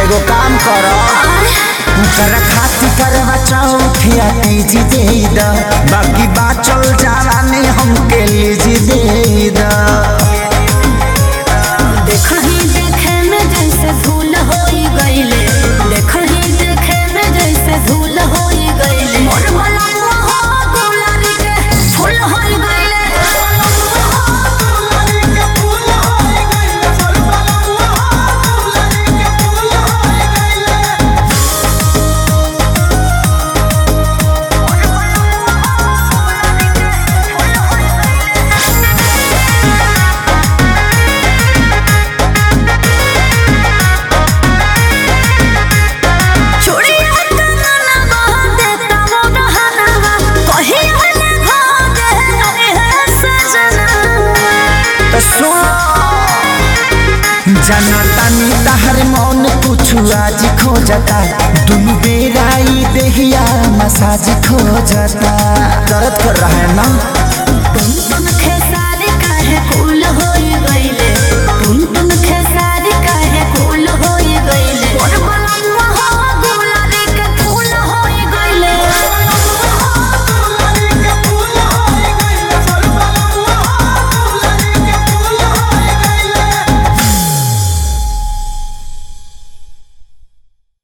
एगो काम कर कर खाती करवा चौथिया तीजी दे द बाकी बाचल जावानी हमके लीजी दे द देखही देखे में जैसे धूल होई गईले देखही देखे में जैसे धूल होई गईले मोर मलंग हो गुलारी के फूल होई गईले चूड़िया कंगना बांधे तमो रहनवा कहीं हले भागे अरे है सजना तो सुन जनतानी तहर मौन कुछ आज खोजता दुनु बेरा ई देहिया मसाज खोजता दर्द कर रहा है ना तुम तुम